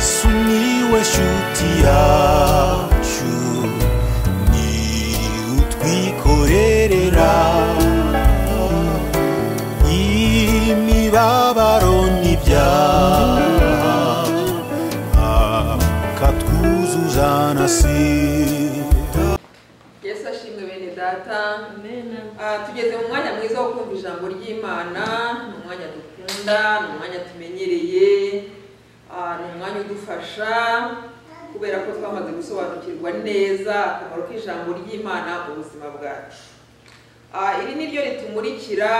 sumiłeś utiaciu ni utwikorerera imibabaro n'ibyaha akatwuzuza na sida yesu ashimwe bene data Amena. Ah, tugeze mu mwanya mwiza wo kumva ijambo ry'imana ni umwanya dukunda ni umwanya tumenyereye ah, ni umwanya udufasha kubera ko twamaze gusobanukirwa neza akamaro k'ijambo ry'imana mu buzima bwacu Ah, iri ni ryo ritumurikira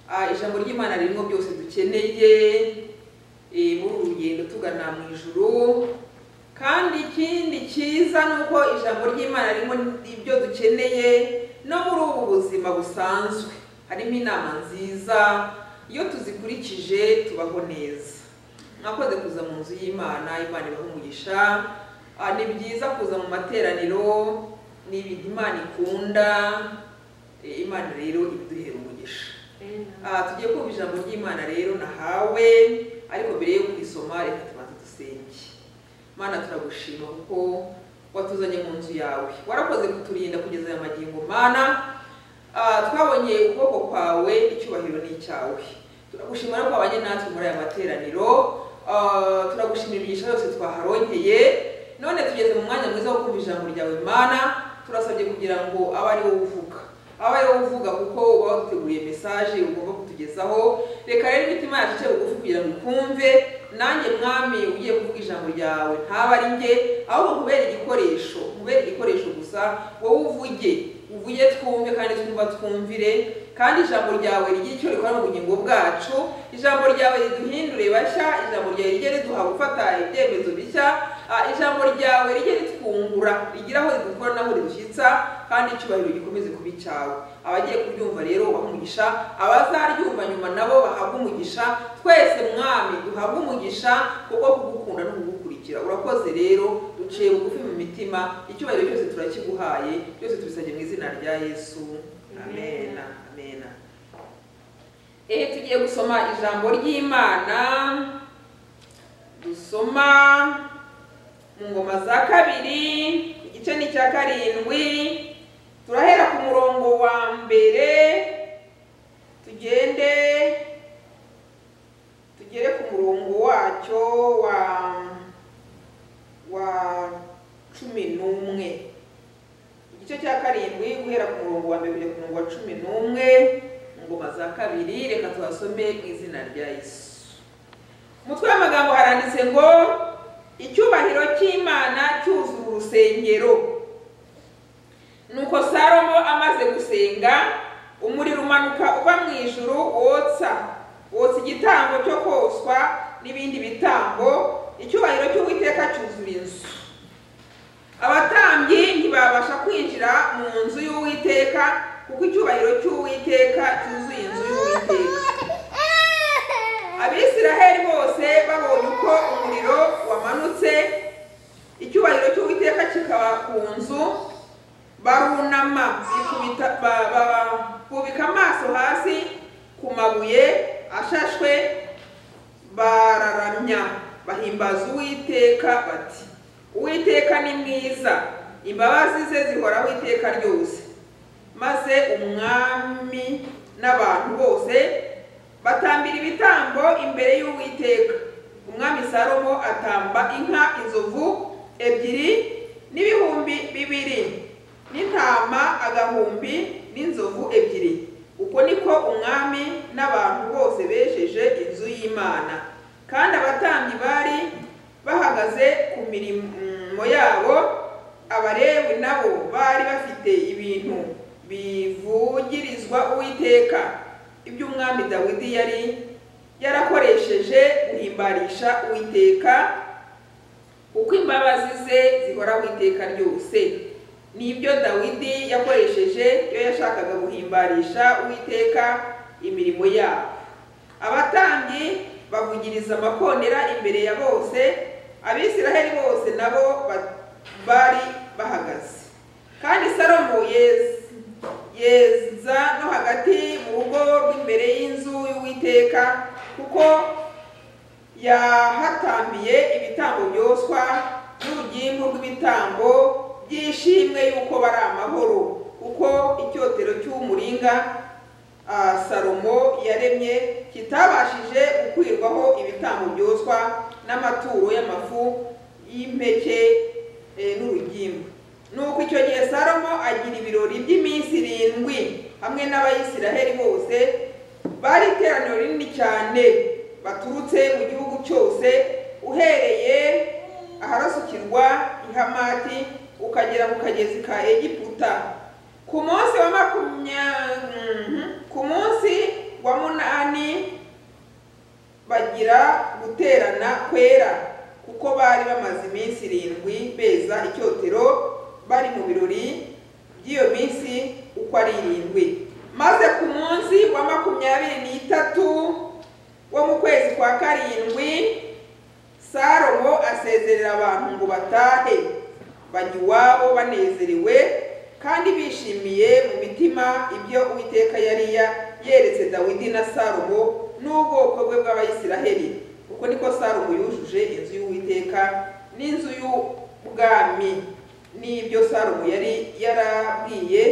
ah, ijambo ry'imana ririmo byose dukeneye eh, muri uru rugendo tugana mu ijuru kandi ikindi cyiza ni uko ijambo ry'imana ririmo ibyo dukeneye no muri ubu buzima busanzwe harimo inama nziza iyo tuzikurikije tubaho neza mwakoze kuza mu nzu y'imana imana ibahumugisha ni byiza kuza mu materaniro ni ibintu imana ikunda Eh, imana rero ibiduhera umugisha Ah, tugiye kumva ijambo ry'imana rero nahawe ariko mbere yo kurisoma reka tubanze dusenge mana turagushima kuko watuzanye mu nzu yawe warakoze kuturinda kugeza aya magingo mana Ah, twabonye ukuboko kwawe icyubahiro ni icyawe turagushima ko wabanye natwe muri aya materaniro Ah, turagushimira imigisha yose twaharonkeye none tugeze mu mwanya mwiza wo kumva ijambo ryawe mana turasabye kugira ngo abe ari wowe uvuga abe ari wowe uvuga kuko uba waduteguriye mesaje ugomba kutugezaho reka rero imitima yacu ice bugufi kugira ngo ikumve nanjye mwami ugiye kuvuga ijambo ryawe ntaba ari njye ahubwo kubera igikoresho kubera igikoresho gusa wowe uvuge uvuge twumve kandi twumva twumvire kandi ijambo ryawe rigire icyo rikora mu bugingo bwacu ijambo ryawe riduhindure bashya ijambo ryawe rijye riduha gufata ibyemezo bishya Ah, ijambo ryawe rijye ritwungura rigira aho ridukura n'aho ridushyitsa kandi icyubahiro gikomeze kuba icyawe abagiye kuryumva rero ubahe umugisha abazaryumva nyuma nabo bahabwe umugisha twese mwami duhabwe umugisha kuko kugukunda no kugukurikira urakoze rero duciye bugufi mu mitima icyubahiro cyose turakiguhaye byose tubisabye mu izina rya yesu amena amena ehe tugiye gusoma ijambo ry'imana dusoma mu ngoma za kabiri igice ni icya karindwi turahera ku murongo wa mbere tugende tugere ku murongo wacyo wa wa cumi n'umwe igice cya karindwi guhera ku murongo wa mbere kugera ku murongo wa cumi n'umwe mu ngoma za kabiri reka tuhasome mu izina rya yesu umutwe w'amagambo haranditse ngo icyubahiro cy'imana cyuzura urusengero nuko salomo amaze gusenga umuriro umanuka uva mu ijuru wotsa wotsa igitambo cyo koswa n'ibindi bitambo icyubahiro cy'uwiteka cyuzura inzu abatambyi ntibabasha kwinjira mu nzu y'uwiteka kuko icyubahiro cy'uwiteka cyuzuye inzu y'uwiteka abisiraheli bose babonye uko umuriro wamanutse icyubahiro cy'uwiteka kikaba ku nzu barunama bikubita- ba- ba- bubika amaso hasi ku mabuye ashashwe bararamya bahimbaza uwiteka bati uwiteka ni mwiza imbabazi ze zihoraho iteka ryose maze umwami n'abantu bose batambira ibitambo imbere y'uwiteka umwami salomo atamba inka inzovu ebyiri n'ibihumbi bibiri n'intama agahumbi n'inzovu ebyiri uko niko umwami n'abantu bose bejeje inzu y'imana kandi abatambyi bari bahagaze ku mirimo yabo abalewi nabo bari bafite ibintu bivugirizwa uwiteka ibyo umwami dawidi yari yarakoresheje guhimbarisha uwiteka kuko imbabazi ze zihoraho iteka ryose nibyo dawidi yakoresheje iyo yashakaga guhimbarisha uwiteka imirimo yabo abatambyi bavugiriza amakondera imbere ya bose abisiraheli bose nabo ba- bari bahagaze kandi salomo yeza yeza no hagati mu rugo rw'imbere y'inzu y'uwiteka kuko yahatambiye ibitambo byoswa n'urugimbu rw'ibitambo by'ishimwe y'uko bari amahoro kuko icyotero cy'umuringa ah, salomo yaremye kitabashije gukwirwaho ibitambo byoswa n'amaturo y'amafu y'impeke eh, n'urugimbu nuko icyo gihe salomo agira ibirori by'iminsi irindwi hamwe n'abayisiraheli bose bari iteraniro rinini cyane baturutse mu gihugu cyose uhereye aharasukirwa i hamati ukagera mu kagezi ka egiputa ku munsi wa makumya mhm, ku munsi wa munani bagira guterana kwera kuko bari bamaze iminsi irindwi beza icyotero bari mu birori by'iyo minsi uko ari irindwi maze ku munsi wa makumyabiri n'itatu wo mu kwezi kwa karindwi salomo asezerera abantu ngo batahe bajya iwabo banezerewe kandi bishimiye mu mitima ibyo uwiteka yari ya- yeretse dawidi na salomo n'ubwoko bwe bw'abayisiraheli uko niko salomo yujuje inzu y'uwiteka n'inzu y'ubwami n'ibyo salomo yari yarabwiye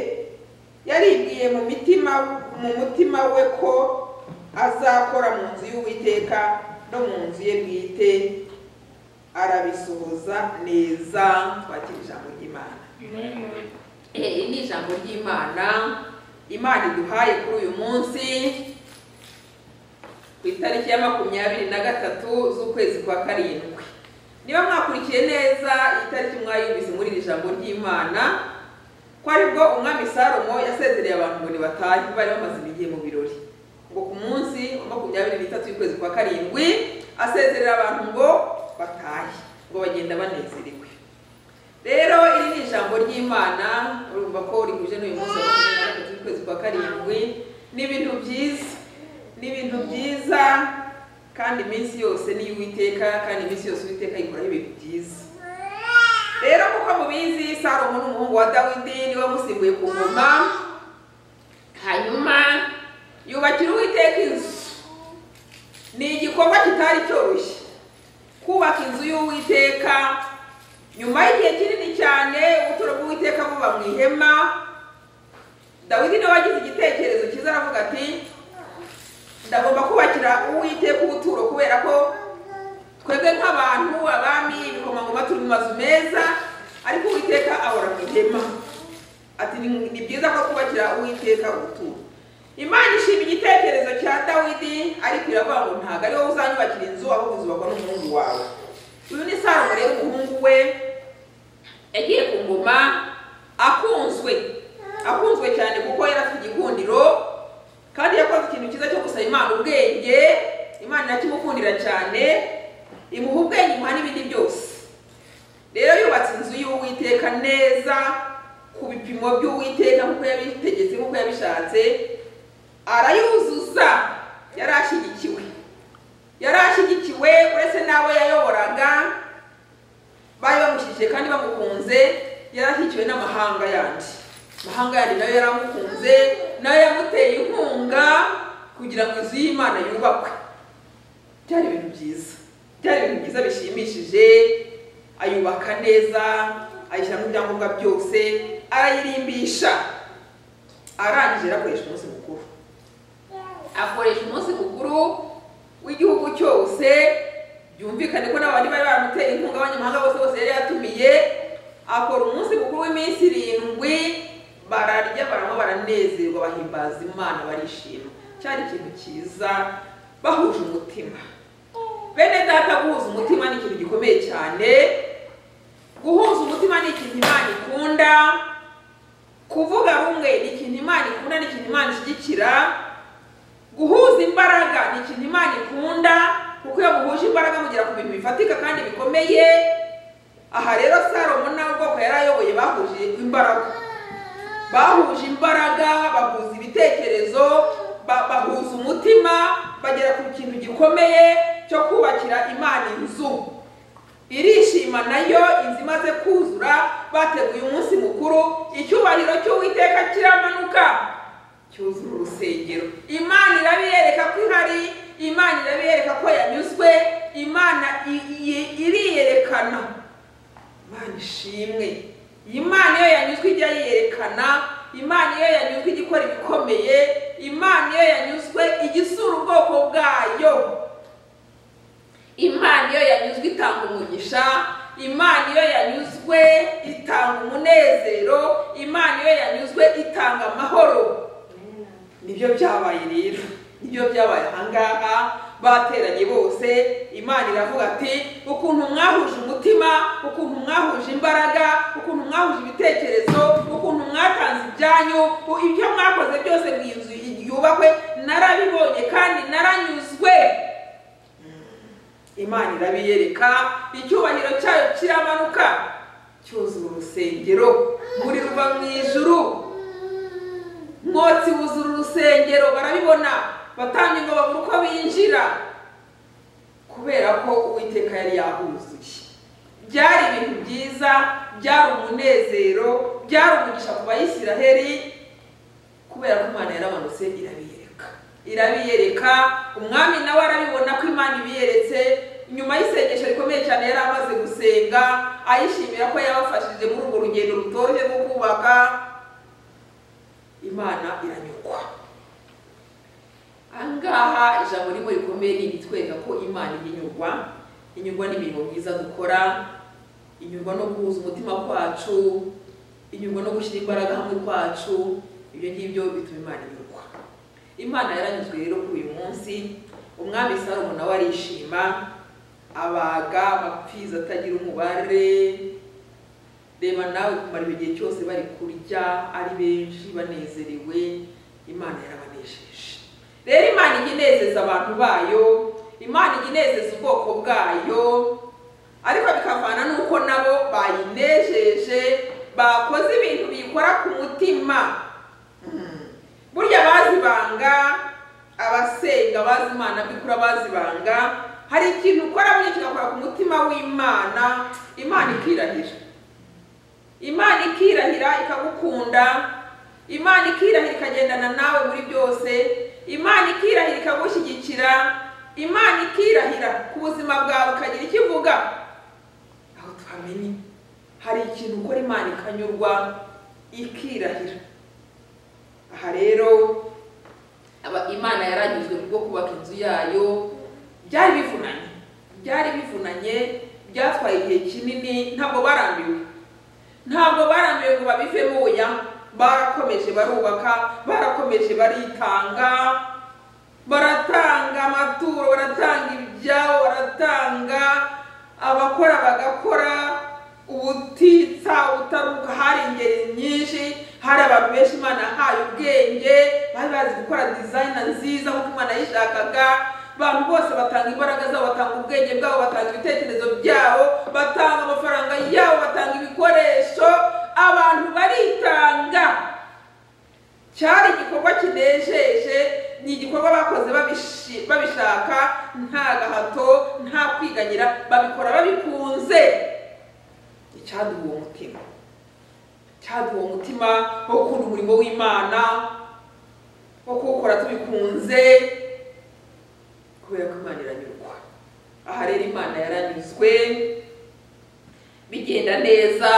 yaribwiye mu mitima mu mutima we ko azakora mu nzu y'uwiteka no mu nzu ye bwite arabisohoza neza twakira ijambo ry'imana Amen. Eh, iri ni ijambo ry'imana imana iduhaye kuri uyu munsi ku itariki ya makumyabiri na gatatu z'ukwezi kwa karindwi niba mwakurikiye neza itariki mwayumvise muri iri jambo ry'imana ko aribwo umwami salomo yasezereye abantu ngo nibatahe bari bamaze igihe mu birori ngo ku munsi wa makumyabiri n'itatu y'ukwezi kwa karindwi asezerera abantu ngo batahe ngo bagenda banezerewe rero iri ni ijambo ry'imana urumva ko rihuje n'uyu munsi wa makumyabiri na gatatu y'ukwezi kwa karindwi ni ibintu byiza ni ibintu byiza kandi iminsi yose ni iy'uwiteka kandi iminsi yose uwiteka yikoraho ibintu byiza rero kuko mubizi salomo n'umuhungu wa dawidi niwe wamusimbuye ku ngoma hanyuma yubakira uwiteka inzu ni igikorwa kitari cyoroshye kubaka inzu y'uwiteka nyuma y'igihe kinini cyane ubuturo bw'uwiteka buba mu ihema dawidi nawe agize igitekerezo cyiza aravuga ati ndagomba kubakira uwiteka ubuturo kubera ko twebwe nk'abantu abami ibikomangoma turi mu mazu meza ariko uwiteka ahora mu ihema ati ni ni byiza ko twubakira uwiteka ubuturo imana ishima igitekerezo cya dawidi ariko iravuga ngo ntabwo ari wowe uzanyubakira inzu ahubwo izubakwa n'umuhungu wawe uyu ni salomo rero umuhungu we yagiye ku ngoma akunzwe akunzwe cyane kuko yari afite igikundiro kandi yakoze ikintu cyiza cyo gusaba imana ubwenge imana irakimukundira cyane imuha ubwenge imuha n'ibindi byose rero yubatse inzu y'uwiteka neza ku bipimo by'uwiteka nk'uko yabitegetse nk'uko yabishatse arayuzuza yari ashyigikiwe yari ashyigikiwe uretse n'abo yayoboraga bari bamushyigikiye kandi bamukunze yari ashyigikiwe n'amahanga yandi amahanga yandi nayo yaramukunze nayo yamuteye inkunga kugira ngo inzu y'imana yubakwe byari ibintu byiza byari ibintu byiza bishimishije ayubaka neza ayishyiramo ibyangombwa byose arayirimbisha arangije arakoresha umunsi mukuru akoresha umunsi mukuru w'igihugu cyose byumvikane ko n'abandi bari baramuteye inkunga abanyamahanga bose bose yari yatumiye akora umunsi mukuru w'iminsi irindwi bararya baranywa baranezerwa bahimbaza imana barishima cyari ikintu cyiza bahuje umutima bene data guhuza umutima ni ikintu gikomeye cyane guhuza umutima ni ikintu imana ikunda kuvuga rumwe ni ikintu imana ikunda ni ikintu imana ishyigikira guhuza imbaraga ni ikintu imana ikunda kuko iyo muhuje imbaraga mugera ku bintu bifatika kandi bikomeye aha rero salomo n'ubwoko yari ayoboye bahuje imbaraga bahuje imbaraga bahuza ibitekerezo ba- bahuza umutima bagera ku kintu gikomeye cyo kubakira imana inzu irishima nayo inzu imaze kuzura bateguye umunsi mukuru icyubahiro cy'uwiteka kiramanuka cyuzura urusengero imana irabiyereka ko ihari imana irabiyereka ko yanyuzwe yerekana imana ishimwe imana iyo yanyuzwe ijya yiyerekana imana iyo yanyuzwe ijya ikora ibikomeye imana iyo yanyuzwe ijya isura ubwoko bwayo imana iyo yanyuzwe itanga umugisha imana iyo yanyuzwe itanga umunezero imana iyo yanyuzwe itanga amahoro nibyo byabaye rero nibyo byabaye ahangaha bateranye bose imana iravuga ati ukuntu mwahuje umutima ukuntu mwahuje imbaraga ukuntu mwahuje ibitekerezo ukuntu mwatanze ibyanyu u- ibyo mwakoze byose mu inzu yubakwe narabibonye kandi naranyuzwe imana irabiyereka icyubahiro cyayo kiramanuka cyuzuye urusengero buri ruva mu ijuru mwotsi wuzura urusengero barabibona batambye ngo babure uko binjira kubera ko uwiteka yari yahuzuye byari ibintu byiza byari umunezero byari umugisha ku bayisiraheri kubera ko imana yaramanutse irabiyereka irabiyereka umwami nawe arabibona ko imana ibiyeretse nyuma y'isengesho rikomeye cyane yari amaze gusenga ayishimira ko yabafashije muri urwo rugendo rutoroshye rwo kubaka imana iranyurwa ahangaha ijambo rimwe rikomeye ni iritwereka ko imana iba inyurwa inyurwa n'imirimo myiza dukora inyurwa no guhuza umutima kwacu inyurwa no gushyira imbaraga hamwe kwacu ibyo ngibyo bituma imana inyurwa imana yaranyuzwe rero kuri uyu munsi umwami salomo nawe arishima abaga amapfizi atagira umubare reba nawe kumara icyo gihe cyose bari kurya ari benshi banezerewe imana yarabanejeje rero imana ijya inezeza abantu bayo imana ijya inezeza ubwoko bwayo ariko bikavana n'uko nabo bayinejeje bakoze ibintu biyikora ku mutima Mm. burya abazi ibanga abasenga abazi imana by'ukuri abazi ibanga hari ikintu ukora burya kigakora ku mutima w'imana imana ikirahira imana ikirahira ikagukunda imana ikirahira ikagendana nawe muri byose imana ikirahira ikagushyigikira imana ikirahira ku buzima bwawe ikagira icyo ivuga aho tuhamenye hari ikintu ukora imana ikanyurwa ikirahira aha rero aba- imana yaranyuzwe kubwo kubaka inzu yayo byari bivunanye byari bivunanye byatwaye igihe kinini ntabwo barambiwe ntabwo barambiwe ngo babivemo oya barakomeje barubaka barakomeje baritanga baratanga amaturo baratanga ibyabo baratanga abakora bagakora ubutitsa ubutaruka hari ingeri nyinshi hari abantu benshi imana yahaye ubwenge bari bazi gukora dizayina nziza nk'uko imana yishakaga abantu bose batanga imbaraga zabo batanga ubwenge bwabo batanga ibitekerezo byabo batanga amafaranga yabo batanga ibikoresho abantu baritanga cyari igikorwa kinejeje ni igikorwa bakoze babishi- babishaka nta gahato nta kwiganyira babikora babikunze icyaduha umutima cyaduha umutima wo gukunda umurimo w'imana wo kuwukora tubikunze kubera ko imana iranyurwa aha rero imana yaranyuzwe bigenda neza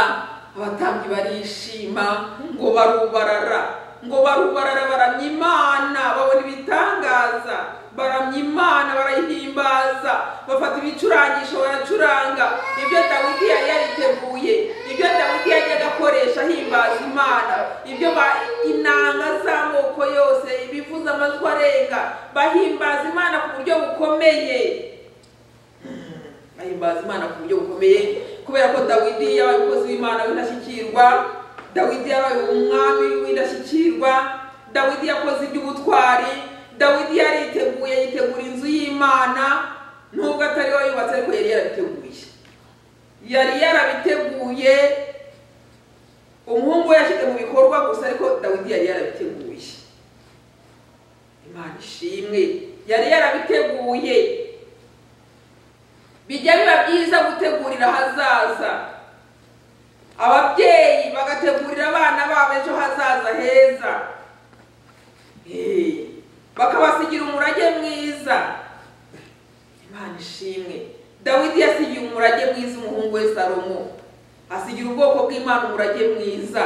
abatambyi barishima ngo barubarara ngo barubarara baramya imana babona ibitangaza baramya imana barayihimbaza bafata ibicurangisho baracuranga ibyo dawidi yari yariteguye ibyo dawidi yajya agakoresha ahimbaza imana ibyo ba- inanga z'amoko yose ibivuza amajwi arenga bahimbaza imana ku buryo bukomeye ahimbaza imana ku buryo bukomeye kubera ko dawidi yabaye umukozi w'imana w'indashyikirwa dawidi yabaye umwami w'indashyikirwa dawidi yakoze iby'ubutwari dawidi yariteguye yitegura inzu y'imana nubwo atari we yubatse ariko yari yarabiteguye yari yarabiteguye umuhungu we yashyize mu bikorwa gusa ariko dawidi yari yarabiteguye imana ishimwe yari yarabiteguye bijya biba byiza gutegurira ahazaza ababyeyi bagategurira abana babo ejo hazaza heza Eh, bakabasigira umurage mwiza imana ishimwe dawidi yasigiye umurage mwiza umuhungu we salomo asigira ubwoko bw'imana umurage mwiza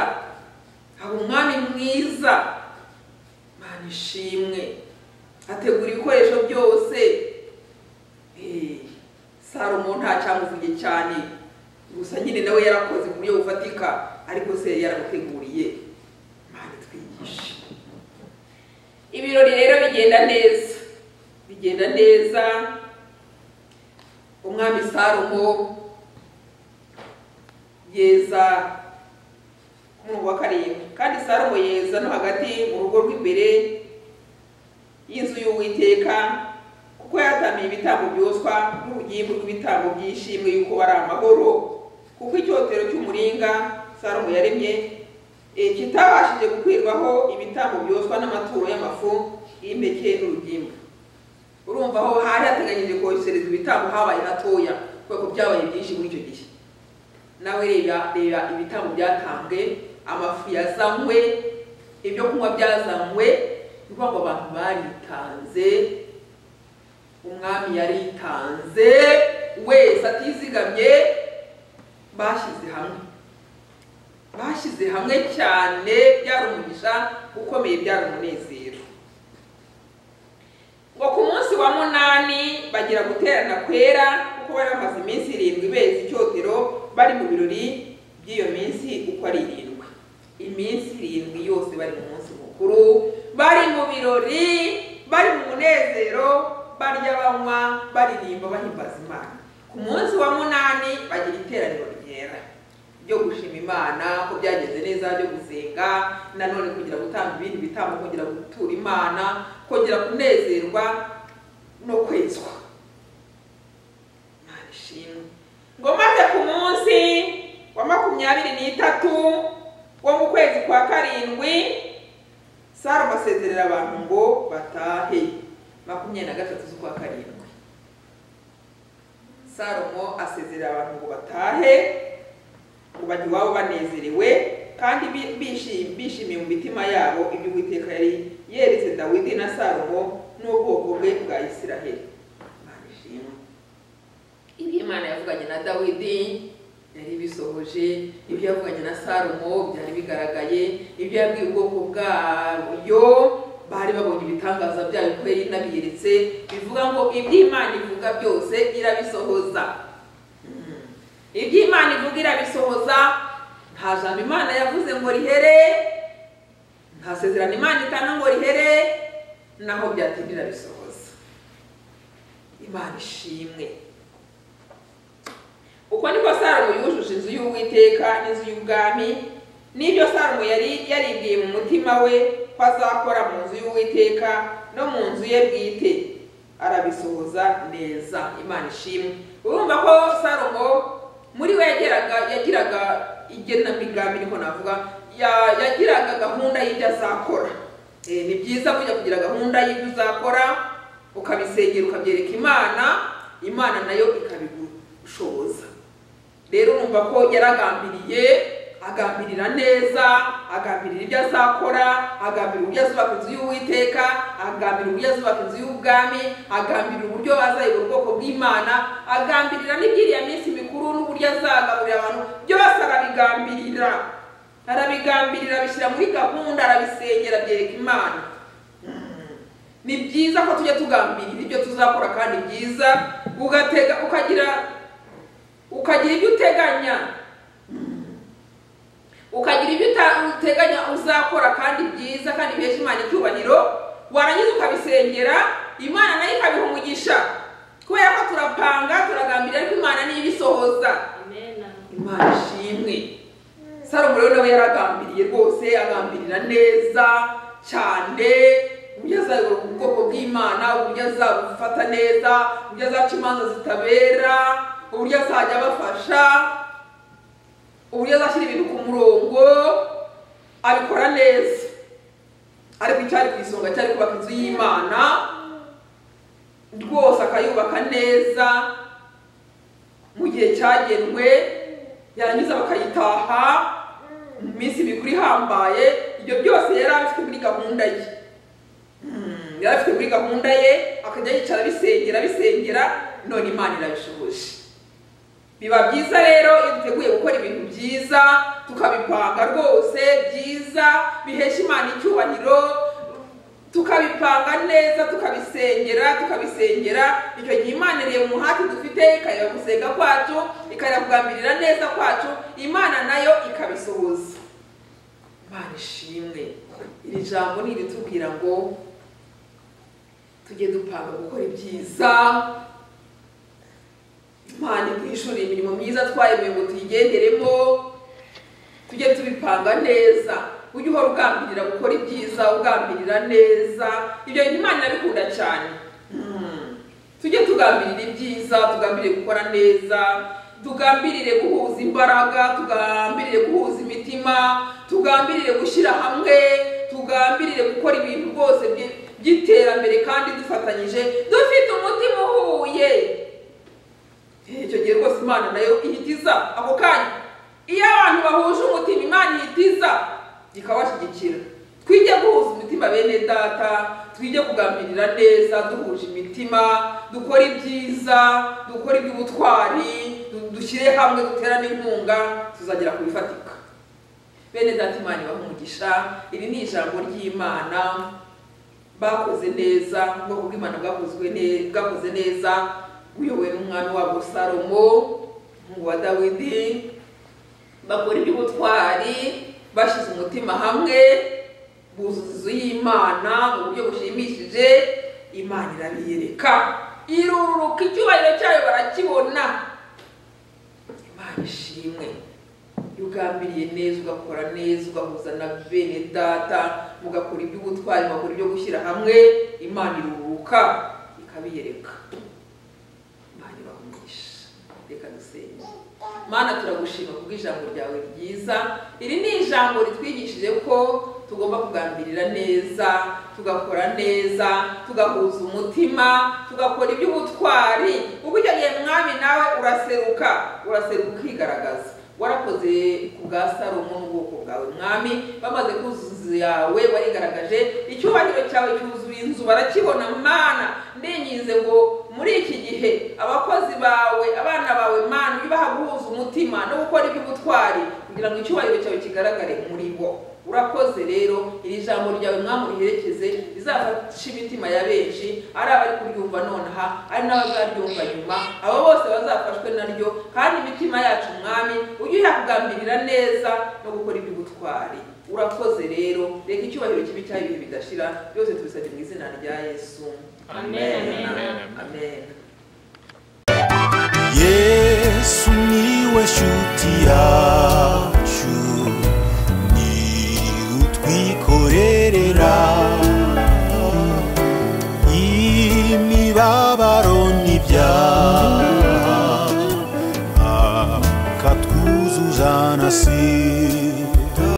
haba umwami mwiza imana ishimwe ategura ibikoresho byose Eh, salomo nta cyamuvuge cyane gusa nyine nawe yarakoze ku buryo bufatika ariko se yari yaramuteguriye imana itwigishe ibirori rero bigenda neza bigenda neza umwami salomo yeza ku murongo wa karindwi kandi salomo yeza no hagati mu rugo rw'imbere y'inzu y'uwiteka kuko yatamiye ibitambo byoswa n'urugimbu rw'ibitambo by'ishimwe yuko bari amahoro kuko icyotero cy'umuringa salomo yaremye eh, kitabashije gukwirwaho ibitambo byoswa n'amaturo y'amafu y'impeke n'urugimbu urumva aho hari hateganyije koherezwa ibitambo habaye hatoya kubera ko byabaye byinshi muri icyo gihe nawe reba reba ibitambo byatambwe amafu yazanywe ibyo kunywa byazanywe ni ukuvuga ngo abantu baritanze umwami yaritanze wese atizigamye bashyize hamwe bashyize hamwe cyane byari umugisha ukomeye byari umunezero ngo ku munsi wa munani bagira guterana kwera kuko bari bamaze iminsi irindwi beza icyotero bari mu birori by'iyo minsi uko ari irindwi iminsi irindwi yose bari mu munsi mukuru bari mu birori bari mu munezero barya banywa baririmba bahimbaza imana ku munsi wa munani bagira iteraniro ryera ryo gushima imana ko byagenze neza byo gusenga nanone kugira gutanga ibindi bitambo kugira gutura imana kongera kunezerwa no kwezwa imana ishimwe ngo maze ku munsi wa makumyabiri n'itatu wo mu kwezi kwa karindwi salomo asezerera abantu ngo batahe makumyabiri na gatatu z'ukwa karindwi salomo asezerera abantu ngo batahe ngo bajye iwabo banezerewe kandi bi- bishi- bishimiye mu mitima yabo ibyo uwiteka yari yeretse dawidi na salomo n'ubwoko bwe bwa isiraheli imana ishimwe ibyo imana yavuganye na dawidi yari bisohoje ibyo yavuganye na salomo byari bigaragaye ibyo yabwiye ubwoko bwayo bari babonye ibitangaza byayo ko yari inabiyeretse bivuga ngo ibyo imana ivuga byose irabisohoza ibyo imana ivuga irabisohoza nta jambo imana yavuze ngo rihere nta sezerano imana itanga ngo rihere naho byatinda irabisohoza imana ishimwe uko niko salomo yujuje inzu y'uwiteka n'inzu y'ubwami n'ibyo salomo yari yaribwiye mu mutima we ko azakora mu nzu y'uwiteka no mu nzu ye bwite arabisohoza neza imana ishimwe urumva ko salomo muri we yageraga yagiraga igenamigambi niho navuga ya- yagiraga gahunda y'ibyo azakora Eh, ni byiza kujya kugira gahunda y'ibyo uzakora ukabisengera ukabyereka imana imana nayo ikabigushoboza rero urumva ko yaragambiriye agambirira neza agambirira ibyo azakora agambirira uburyo azubaka inzu y'uwiteka agambirira uburyo azubaka inzu y'ubwami agambirira uburyo azayobora ubwoko bw'imana agambirira n'iby'iriya minsi mikuru n'uburyo azagaburira abantu byose arabigambirira arabigambirira abishyira muri gahunda arabisengera abyereka imana ni byiza ko tujya tugambirira ibyo tuzakora kandi byiza ugatega ukagira ukagira ibyo uteganya ukagira ibyo uta- uteganya uzakora kandi byiza kandi bihesha imana icyubahiro warangiza ukabisengera imana nayo ikabiha umugisha kubera ko turapanga turagambirira ariko imana niyo ibisohoza imana ishimwe salomo rero nawe yaragambiriye rwose agambirira neza cyane uburyo azayobora ubwoko bw'imana uburyo azabufata neza uburyo azaca imanza zitabera uburyo azajya abafasha uburyo azashyira ibintu ku murongo abikora neza ariko icyari ku isonga cyari kubaka inzu y'imana rwose akayubaka neza mu gihe cyagenwe yarangiza bakayitaha mu minsi mikuru ihambaye ibyo byose yari abifite muri gahunda ye Mm, yari afite muri gahunda ye akajya yicara abisengera abisengera none imana irabishoboje biba byiza rero iyo duteguye gukora ibintu byiza tukabipanga rwose byiza bihesha imana icyubahiro tukabipanga neza tukabisengera tukabisengera icyo gihe imana ireba umuhati dufite ikareba gusenga kwacu ikareba kugambirira neza kwacu imana nayo ikabisohoza imana ishimwe iri jambo ni iritubwira ngo tujye dupanga gukora ibyiza imana itwishyura imirimo myiza twayemewe ngo tuyigenderemo tujye tubipanga neza ujye uhora ugambirira gukora ibyiza ugambirira neza ibyo bintu imana irabikunda cyane Mm. tujye tugambirira ibyiza tugambirire gukora neza tugambirire guhuza imbaraga tugambirire guhuza imitima tugambirire gushyira hamwe tugambirire gukora ibintu rwose byi- by'iterambere kandi dufatanyije dufite umutima uhuye icyo gihe rwose imana nayo ihitiza ako kanya iyo abantu bahuje umutima imana ihitiza ikabashyigikira twige guhuza imitima bene data twige kugambirira neza duhuje imitima dukora ibyiza dukora iby'ubutwari du- dushyire hamwe duterane inkunga tuzagera ku bifatika bene data imana ibahumugisha iri ni ijambo ry'imana bakoze neza ubwoko bw'imana bwakozwe ne- bwakoze neza buyobowe n'umwami wabo salomo umuhungu wa dawidi bakora iby'ubutwari bashyize umutima hamwe buzuza inzu y'imana mu buryo bushimishije imana irabiyereka iruruka icyubahiro cyayo barakibona imana ishimwe iyo ugambiriye neza ugakora neza ugahuza na bene data mugakora iby'ubutwari mugakora ibyo gushyira hamwe imana iruhuka ikabiyereka imana ibahumugisha reka dusenge mana turagushima kubw'ijambo ryawe ryiza iri ni ijambo ritwigishije ko tugomba kugambirira neza tugakora neza tugahuza umutima tugakora iby'ubutwari ubwo icyo gihe mwami nawe uraseruka uraseruka ukigaragaza warakoze ku bwa salomo n'ubwoko bwawe mwami bamaze kuzuza inzu yawe warigaragaje icyubahiro cyawe cyuzuye inzu barakibona mana ndinginze ngo muri iki gihe abakozi bawe abana bawe mana ujye ubaha guhuza umutima no gukora iby'ubutwari kugira ngo icyubahiro cyawe kigaragare muri bo urakoze rero iri jambo ryawe mwami uriherekeze rizafashe imitima ya benshi ari abari kuryumva nonaha ari n'abazaryumva nyuma abo bose bazafashwe naryo kandi imitima yacu mwami ujye uyakugambirira neza no gukora iby'ubutwari urakoze rero reka icyubahiro kibi cyayo ibihe bidashira byose tubisabye mu izina rya yesu Amen. amen yesu niwe shuti yawe